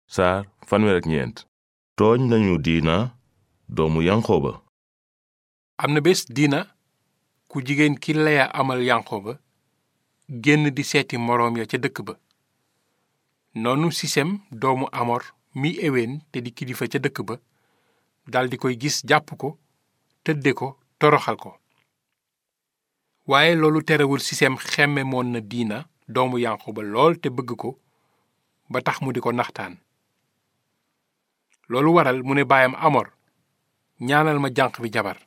saar fanweer ak ñeent tooñ nañu diina doomu yanqooba am na bés diina ku jigéen ki leya amal yanqooba génn di seeti moroom ya ca dëkk ba noonu sisem doomu amor mi eween te di kilifa ca dëkk ba daldi koy gis jàpp ko tëdde ko toroxal ko waaye loolu terewul sisem xemme moon na diina doomu yanqooba lool te bëgg ko ba tax mu di ko naxtaan loolu waral mu ne baayam amor ñaanal ma janq bi jabar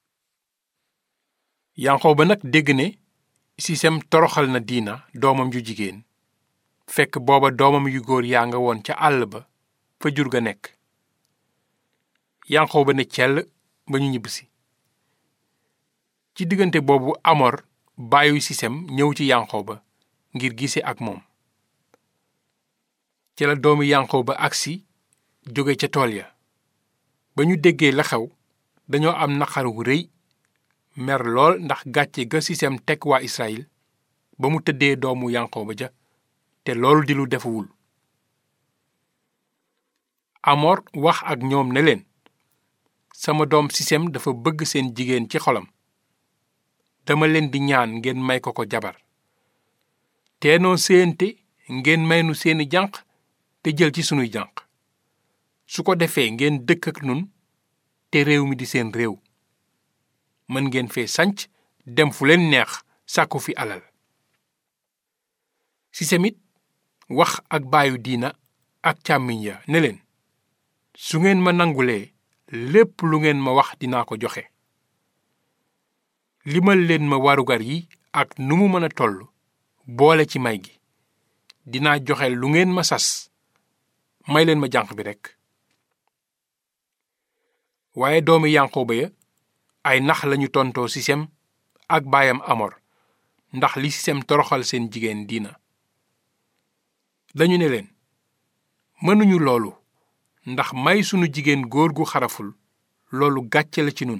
yanqooba nag dégg ne sisem toroxal na diina doomam ju jigéen fekk booba doomam yu góor yaa nga woon ca àll ba fa jur ga nekk yanqooba ne cell ba ñu ñibbisi ci diggante boobu amor baayu sisem ñëw ci yanqooba ngir gise ak moom ci la doomi yanqooba agsi jóge ca tool ya ba ñu déggee la xew dañoo am naqar wu rëy mer lool ndax gàcce ga sisem teg waa Israyil ba mu tëddee doomu yanqooba ja te loolu di lu defuwul amor wax ak ñoom ne leen sama doom sisem dafa bëgg seen jigéen ci xolam dama leen di ñaan ngeen may ko ko jabar teenoo séente ngeen may nu seeni janq te jël ci sunuy janq su ko defee ngeen dëkk ak nun te réew mi di seen réew mën ngeen fee sanc dem fu leen neex sàkku fi alal sisemit wax ak baayu diina ak càmmiñ ya ne leen su ngeen ma nangulee lépp lu ngeen ma wax dinaa ko joxe limal leen ma warugar yi ak nu mu mën a toll boole ci may gi dinaa joxe lu ngeen ma sas may leen ma jànq bi rekk waaye doomi yanqooba ya ay nax lañu tontoo sisem ak baayam amor ndax li sisem toroxal seen jigéen diina dañu ne leen mënuñu loolu ndax may sunu jigéen góor gu xaraful loolu gàcce la ci nun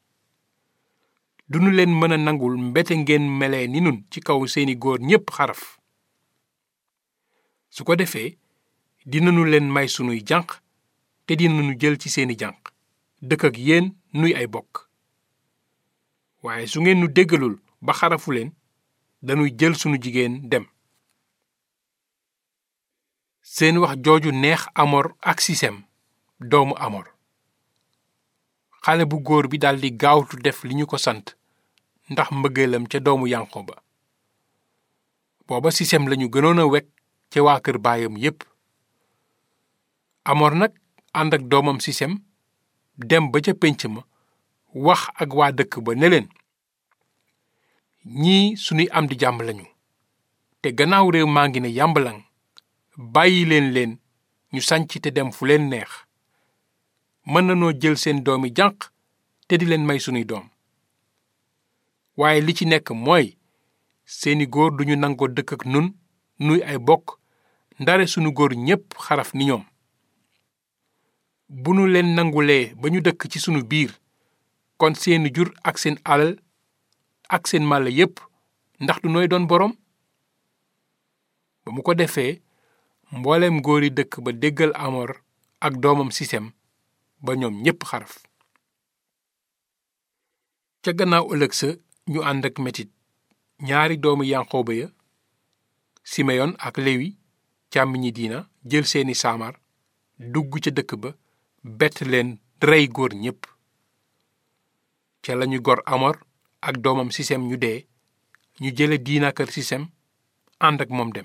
duñu leen mën a nangul mbete ngeen melee ni nun ci kaw seeni góor ñépp xaraf su ko defee dinañu leen may sunuy janq te dinañu jël ci seeni janq dëkk ak yéen nuy ay bokk waaye su ngeen nu déggalul ba xarafu leen dañuy jël sunu jigéen dem seen wax jooju neex amor ak sisem doomu amor xale bu góor bi daldi gaawtu def li ñu ko sant ndax mbëggeelam ca doomu yanqooba booba sisem lañu gënoon a wekk ca waa kër baayam yépp amor nag ànd ak doomam sisem dem ba ca pénc ma wax ak waa dëkk ba ne leen ñii sunuy am di jàmm lañu te gannaaw réew maa ngi ne yàmbalang bàyyi leen leen ñu sanc te dem fu leen neex mën nanoo jël seen doomi janq te di leen may sunuy doom waaye li ci nekk mooy seeni góor duñu nangoo dëkk ak nun nuy ay bokk ndare sunu góor ñépp xaraf ni ñoom bu nu leen nangulee ba ñu dëkk ci sunu biir kon seeni jur ak seen alal ak seen màlla yépp ndax du nooy doon boroom ba mu ko defee mbooleem góori dëkk ba déggal amor ak doomam sisem ba ñoom ñépp xaraf ca gannaaw ëllëg sa ñu ànd ak metit ñaari doomu yanqooba ya simeyon ak lewi càmmiñi diina jël seeni saamar dugg ca dëkk ba bett leen rey góor ñépp ca lañu gor amor ak doomam sisem ñu dee ñu jële diina kër sisem ànd ak moom dem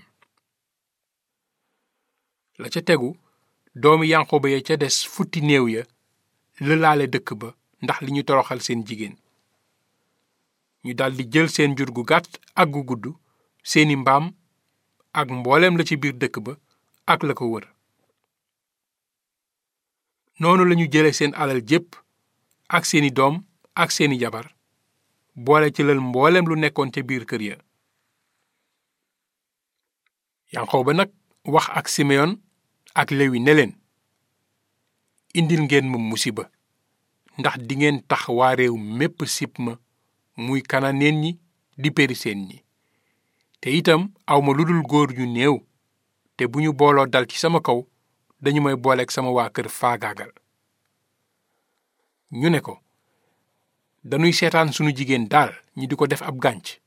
la ca tegu doomi yanqooba ya ca des futti néew ya lëlaale dëkk ba ndax li ñu toroxal seen jigéen ñu daldi jël seen jur gu gàtt ak gu gudd seeni mbaam ak mbooleem la ci biir dëkk ba ak la ko wër noonu lañu jële seen alal jépp ak seeni doom ak seeni jabar boole ci lal mbooleem lu nekkoon ca biir kër ya yanqooba nag wax ak simeyon ak lewi ne leen indil ngeen ma musiba ndax dingeen tax waa réew mépp sib ma muy kananeen ñi di periseen ñi te itam awma lu dul góor ñu néew te bu ñu booloo dal ci sama kaw dañu may booleeg sama waa kër faagaagal ñu ne ko dañuy seetaan sunu jigéen daal ñi di ko def ab gànc